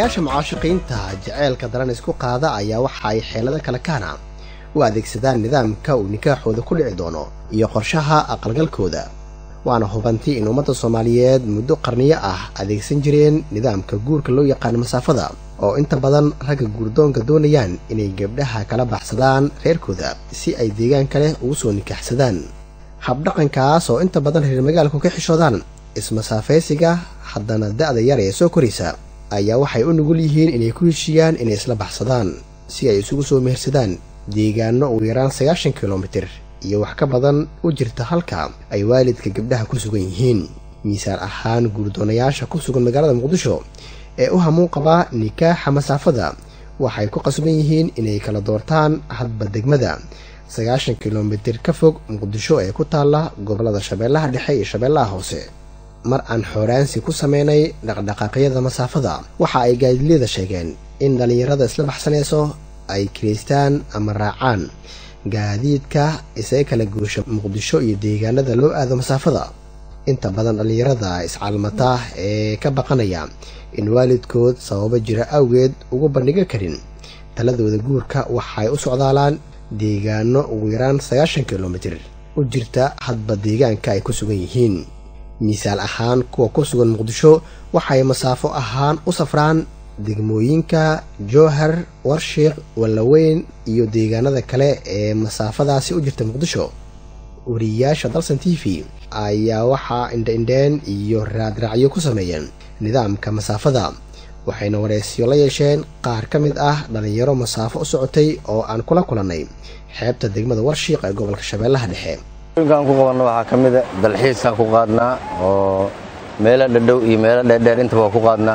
yaasha mucaashiqiinta jaceylka daran isku qaada ayaa waxa ay xeelado kale kaana u adeegsadaan nidaamka uu nikaaxooda ku dhici doono iyo qorshaha aqalgalkooda waana hubanti in ummadda soomaaliyeed muddo qarniyo ah adeegsan jireen nidaamka guurka loo yaqaano masaafada oo inta badan ragga guurdoonka doonayaan inay gabdhaha kala baxsadaan reerkooda si ay deegaan kale ugu soo nikaaxsadaan habdhaqankaas oo inta badan reer magaalku ka xishoodaan ismasaafaysiga haddana da'da yar ee soo koraysa ayaa waxay u nugul yihiin inay ku heshiiyaan inay isla baxsadaan si ay isugu soo mehersadaan deegaano ugu yaraan sagaashan kilomitir iyo wax ka badan u jirta halka ay waalidka gabdhaha ku sugan yihiin miisaan ahaan guurdoonayaasha ku sugan magaalada muqdisho ee u hamuun qabaa nikaaxa masaafada waxay ku qasban yihiin inay kala doortaan hadba degmada sagaashan kilomitir ka fog muqdisho ee ku taalla gobollada shabeellaha dhexe iyo shabeellaha hoose mar aan xooraansi ku sameynay dhaqdhaqaaqyada masaafada waxa ay gaadilyada sheegeen in dhallinyarada isla baxsanayso ay kiraystaan ama raacaan gaadiidka isaga kala guusha muqdisho iyo deegaanada loo aado masaafada inta badan dhallinyarada iscaalmata ee ka baqanaya in waalidkood sababo jira awgeed ugu bandhiga karin taladooda guurka waxay u socdaalaan deegaano ugu yaraan sagaashan kilomitir u jirta hadba deegaanka ay ku sugan yihiin miisaal ahaan kuwa ku sugan muqdisho waxay masaafo ahaan u safraan degmooyinka jowhar warshiiq wallaweyn iyo deegaanada kale ee masaafadaasi u jirta muqdisho wariyayaasha dalsan t v ayaa waxaa indha-indheen iyo raadraacyo ku sameeyeen nidaamka masaafada waxayna wareysyo la yeesheen qaar ka mid ah dhallinyaro masaafo u socotay oo aan kula kulannay xeebta degmada warshiiq ee gobolka shabeellaha dhexe aan ku qabanno waxaa ka mida dalxiiskaan ku qaadnaa oo meelo dhadhow iyo meelo dheerdheer intaba waa ku qaadnaa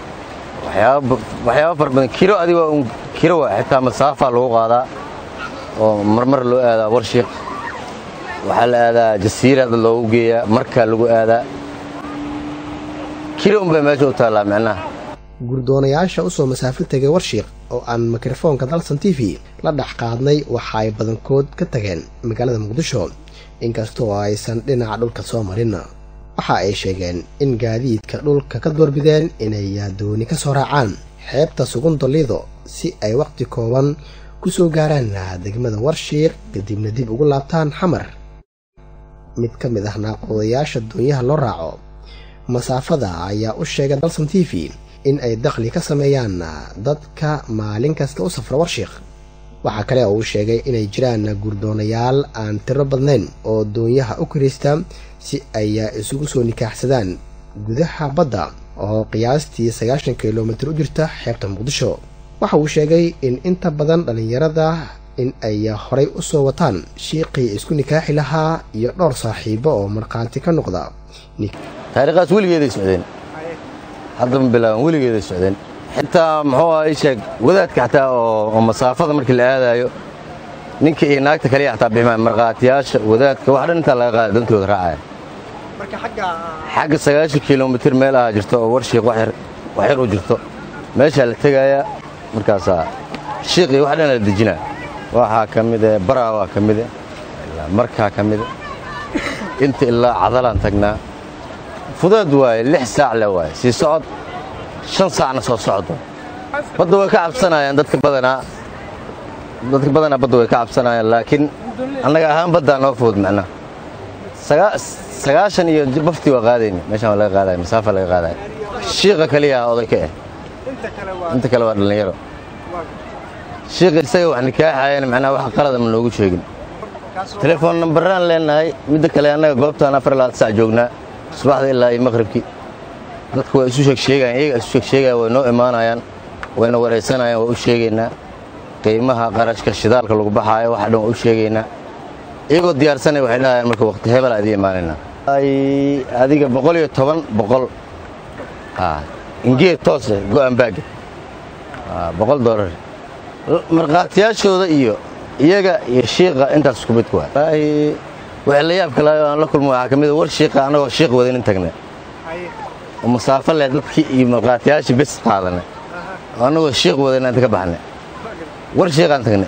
waxyaaba fara badan kiro adiga un kiro waa xitaa masaafaa lagu qaadaa oo marmar loo aadaa warshiiq waxaa la aadaa jasiira dad loogu geeyaa markaa lagu aadaa kiro unbay meesha u taallaa micnaha guurdoonayaasha u soo masaafo tegay warshiiq oo aan mikrofoonka dalsan t v la dhex qaadnay waxa ay badankood ka tageen magaalada muqdisho inkastoo aysan dhinaca dhulka soo marin waxa ay sheegeen in gaadiidka dhulka ka doorbideen inay dooni ka soo raacaan xeebta sugundolido si ay wakhti kooban ku soo gaaraan degmada warshiiq kadibna dib ugu laabtaan xamar mid ka mid ah naaqoodayaasha doonyaha loo raaco masaafada ayaa u sheegay dalsan t v in ay dakhli ka sameeyaan dadka maalin kasta u safra warshiiq waxaa kale oo uu sheegay inay jiraan guurdoonayaal aan tiro badnayn oo doonyaha u kiraysta si ay isugu soo nikaaxsadaan gudaha badda oo qiyaastii sagaashan kilomitir u jirta xeebta muqdisho waxa uu sheegay in inta badan dhallinyarada in ay horay u soo wataan shiiqii isku nikaaxi lahaa iyo dhowr saaxiibo oo markhaati ka noqda taariikhaas weligeeday socdeen haddama bilaaban weligeeday socdeen xitaa muxuu aha ii sheeg wadaadka xataa oo masaafada markii la aadaayo ninka iyo naagta kaliya xataa bixmaan markhaatiyaasha wadaadka wax dhan intaa laga qaada dantooda raacaya xagga sagaashan kilomitir meel aha jirto oo warshiiq wax yar u jirto meeshaa la tegayaa markaasaa shiiqii wax dhan la dejinaa waxaa ka mide baraa waa ka mide markaa ka mide inta ilaa cadalaan tagnaa fudeed waaye lix saac le waaye sii socod shan saacna soo socdo badda way ka cabsanayaan dadka badanaa dadka badanaa badda way ka cabsanayaan laakiin annaga ahaan baddaa noo fudud macnaha sagaashan iyo bafti waa qaadayna meeshaan waa laga qaadaya masaafa laga qaadaya shiiqa kaliya oday ka ah inta kale waa dhallinyaro shiiqa isaga wax nikaaxayana macnaha wax qalada ma noogu sheegin telefoon nambaraan leenahay midda kale annaga goobtaan afar labaad sac joognaa subaxda ilaa iyo maqhribkii dadku waa isu sheegsheegayan iyaga isu sheegsheegaya way noo imaanayaan wayna waraysanayaan waa u sheegaynaa qiimaha qarashka shidaalka lagu baxaayo waxa dhan waa u sheegaynaa iyagoo diyaarsanaya waxay dhahayaan marka waqti hebelaa idiin imaanaynaa adiga boqol iyo toban boqol ingeed toose go'an baaga boqol doolar markhaatiyaashooda iyo iyaga iyo shiiqa intaas isku mid kuwa wallaahi wixii la yaabka lahayo aan la kulmo waxaa ka mid a war shiiqa annagoo shiiq wadanin tagnay oo masaafo leh dadkii iyo markhaatiyaashii bes qaadanay oo annagoo shiiq wadana inta ka baxnay war shiiqaan tagnay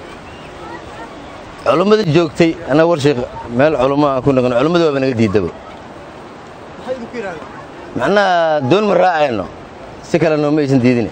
culummadii joogtay annaga war shiiq meel culummo aan ku naqno culummadii waaba naga diidaba macnaha doon ma raacayno si kale nooma aysan diidin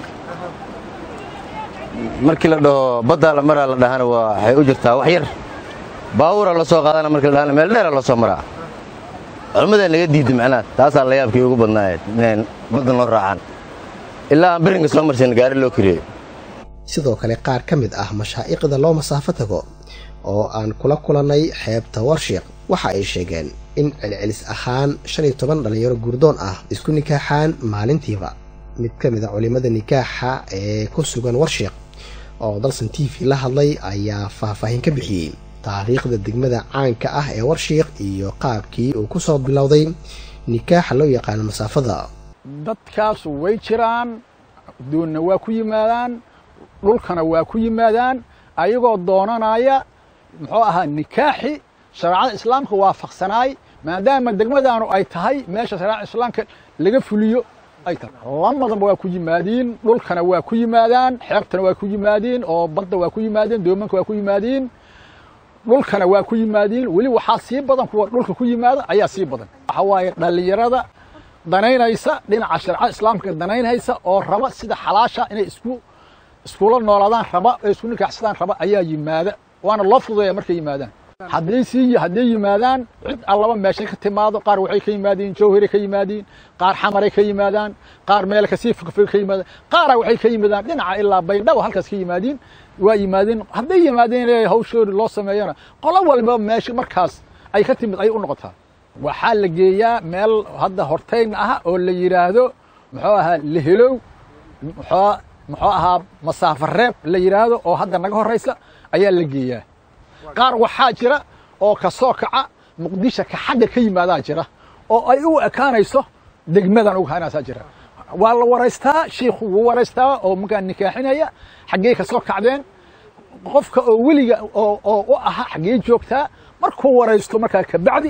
markii la dhaho baddaa la maraa la dhahana waxay u jirtaa wax yar baabuura la soo qaadana markii la dhahana meel dheera la soo maraa culummadaa naga diidda macnaha taasaa la yaabkii ugu badnaayeed inayn badda noo raacaan ilaa aan birinka soo marsan gaari loo kiriyo sidoo kale qaar ka mid ah mashaa'iqda loo masaafo tago oo aan kula kulannay xeebta warshiiq waxa ay sheegeen in celcelis ahaan shan iyo toban dhallinyaro guurdoon ah isku nikaaxaan maalintiiba mid ka mid a culimmada nikaaxa ee ku sugan warshiiq oo dalsan t v la hadlay ayaa faahfaahin ka bixiyey taariikhda degmada caanka ah ee warshiiq iyo qaabkii uu ku soo bilowday nikaaxa loo yaqaano masaafada dadkaasu way jiraan doonna waa ku yimaadaan dhulkana waa ku yimaadaan ayagoo doonanaya muxuu ahaa nikaaxi shareecada islaamka waafaqsanaay maadaama degmadaanu ay tahay meesha shareecada islaamka laga fuliyo ay tahay lamadaba waa ku yimaadiin dhulkana waa ku yimaadaan xeebtana waa ku yimaadiin oo badda waa ku yimaadiin doomanka waa ku yimaadiin dhulkana waa ku yimaadiin weli waxaa sii badan kuwa dhulka ku yimaada ayaa sii badan waxa waaye dhallinyarada danaynaysa dhinaca shareecada islaamka danaynaysa oo raba sida xalaasha inay isku iskula noolaadaan raba ee isku nikaaxsadaan raba ayaa yimaada waana loo fududeeya markay yimaadaan hadday sii hadday yimaadaan cid allaba meeshay ka timaado qaar waxay ka yimaadiin jawharay ka yimaadiin qaar xamaray ka yimaadaan qaar meel kasii fogfog ka yimaadaan qaara waxay ka yimaadaan dhinaca ilaa baydhabo halkaas ka yimaadiin waa yimaadeen hadday yimaadeen ee hawshoodi loo sameeyana qolo walba meesha markaas ay ka timid ay u noqotaa waxaa la geeyaa meel hadda hortayn ah oo la yidhaahdo muxuu ahaa lehelow muxuu muxuu ahaa masaafo reeb la yidhaahdo oo hadda naga horraysa ayaa la geeyaa qaar waxaa jira oo ka soo kaca muqdisho ka xagga ka yimaadaa jira oo ay u ekaanayso degmadan uga hanaasaa jira waa la waraystaa shiikhu wuu waraystaa oo markaa nikaaxinaya xaggee ka soo kacdeen qofka oo weliga oo u ahaa xaggee joogtaa markuu waraysto markaa kabacdi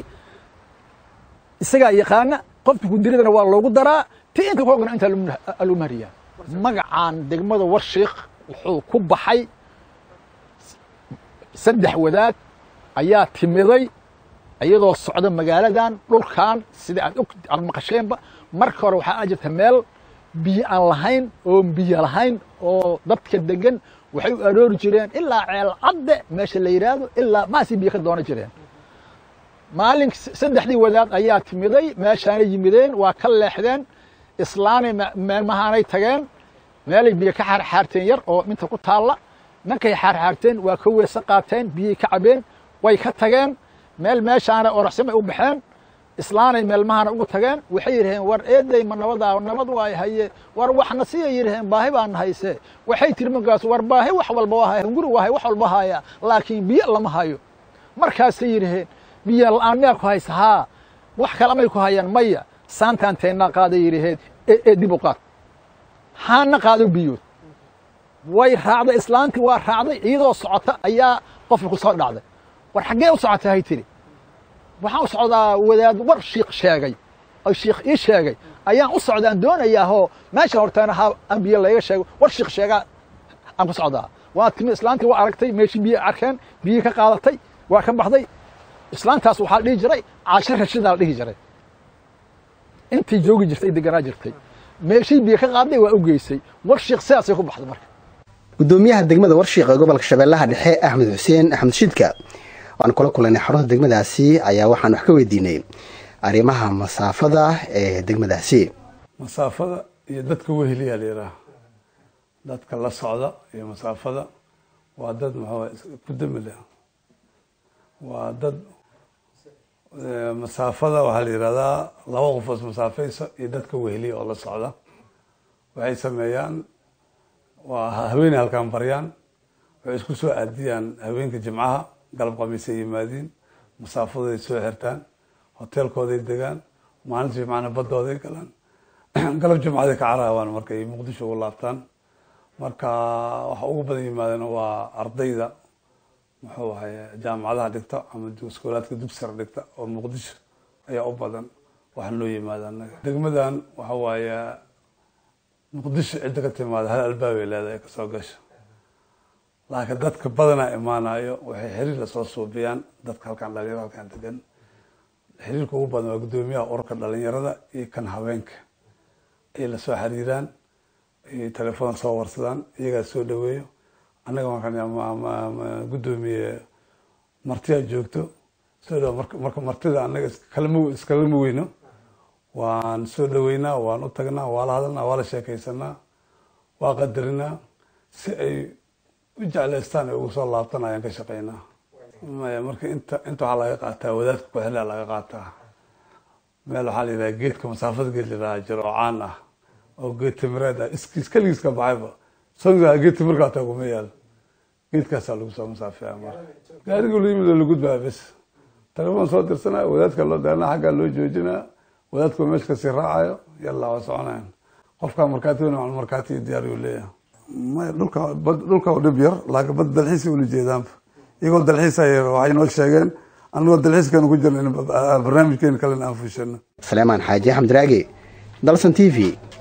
isagaa yaqaana qofka gudiradana waa loogu daraa ti inta ku ogna inta lagu mariyaa magacaan degmada warshiik wuxuu ku baxay saddex wadaad ayaa timiday iyadoo socda magaaladan dhulkan sida aad og aad maqasheenba marka hore waxaa a jirta meel biyo aan lahayn oo biyo lahayn oo dadka degan waxay u aroori jireen ilaa ceel cadde meesha la yidhaahdo ilaa maasii biyo ka doonan jireen maalin saddexdii wadaad ayaa timiday meeshaanay yimideen waa ka leexdeen islaanay meelmahaanay tageen meelay biyo ka xaarxaarteen yar oo minta ku taalla markay xaarxaarteen waa ka weese qaateen biyay ka cabeen way ka tageen meel meeshaana oraxsamay u baxeen islaanay meelmahana ugu tageen waxay yidhaheen war eeday ma nabadaa nabad waay haye war waxna siya yidhaheen baahi baana hayse waxay tiri markaas war baahi wax walba waa haya hunguri waa hay wax walba haya laakiin biyo lama hayo markaasay yidhaheen biyo la'aan miyaa ku haysa haa wax kale amay ku hayaan maya saantaan teennaa qaaday yidhaheen ee dib u qaad haana qaado biyood way raacday islaantii waa raacday iyadoo socota ayaa qofka ku soo dhacday war xaggee u socotay hay tiri waxaan u socdaa wadaad war shiikh sheegay oo shiikh ii sheegay ayaan u socdaan doonayaahoo meesha horteena ha aan biyo layga sheego war shiikh sheegaa aan ku socdaa waa timi islaantii waa aragtay meeshii biyo arkeen biyii ka qaadatay waa ka baxday islaantaas waxaa dhihi jiray caasho rashidaa la dhihi jiray intii joogi jirtay deganaa jirtay meeshii biyo ka qaaday waa u geysay war shiikh sidaasay ku baxday marka gudoomiyaha degmada warshiiq ee gobolka shabeellaha dhexe axmed xuseen axmed shidka waan kula kulanay xarunta degmadaasi ayaa waxaan wax ka weydiinay arrimaha masaafada ee degmadaasi masaafada iyo dadka weheliyaa la yidhaaha dadka la socda iyo masaafada waa dad maxaa ku dami leh waa dad masaafada waxaa la yidhahdaa laba qofoos masaafaysa iyo dadka weheliya oo la socda waxay sameeyaan waa haweeney halkaan baryaan waxay isku soo aadiyaan haweenka jimcaha galab khamiisay yimaadiin masaafadoday soo xirtaan hoteelkooday degaan maalinta jimcana baddooday galaan galab jimcaday ka caraawaan markay muqdisho ugu laabtaan marka waxa ugu badan yimaadeen waa ardayda muxuu ahay jaamacadaha dhigta ama iskoolaadka dugsara dhigta oo muqdisho ayaa u badan waxaan loo yimaada anaga degmadan waxa waaye muqdisho cidda ka timaada hal albaabay leedahay kasoo gasha laakiin dadka badanaa imaanayo waxay xiriir lasoo suubiyaan dadka halkaan dhalinyarada halkaan degan xiriirka ugu badan waa guddoomiyaha ururka dhalinyarada iyo kan haweenka ay lasoo xiriiraan ay telefoon soo warsadaan iyagaa soo dhaweeyo annaga markaan guddoomiye martiyaa joogto soo dhaw marka martida annaga iskalama iskalama weyno waan soo dhaweynaa waan u tagnaa waa la hadalnaa waa la sheekaysanaa waa qadarinaa si ay u jeclaystaan ay ugu soo laabtan ayaan ka shaqeynaa maya marka inta inta waxaa laga qaataa wadaadka kuxilaa laga qaataa meel waxaa la yidhaha geedka masaafada geed la yidhaha jiro oo caan ah oo geed timireed ah iskiis keligiis ka baxayba songa geed timirka hataa kuma yaal geedkaasaa lagu soo masaafeeya marka gaariga la yimid oo la gudbaa bes telefoon soo dirsanaa wadaadka loo daarna xaggaa loo joojinaa wadaadku meesha kasii raacayo yalla waa soconayan qofkaa markaati wen markaati diyaar uu leeyahay maya dhulka dhulka oo dhib yar laakiin bad dalxiisa ula jeedaanba iyagoo dalxiisaya waxay noo sheegeen anagoo dalxiiskanu ku jirna barnaamijkeena kalena aan fuushano saleemaan xaaji axmed raage dalsan t v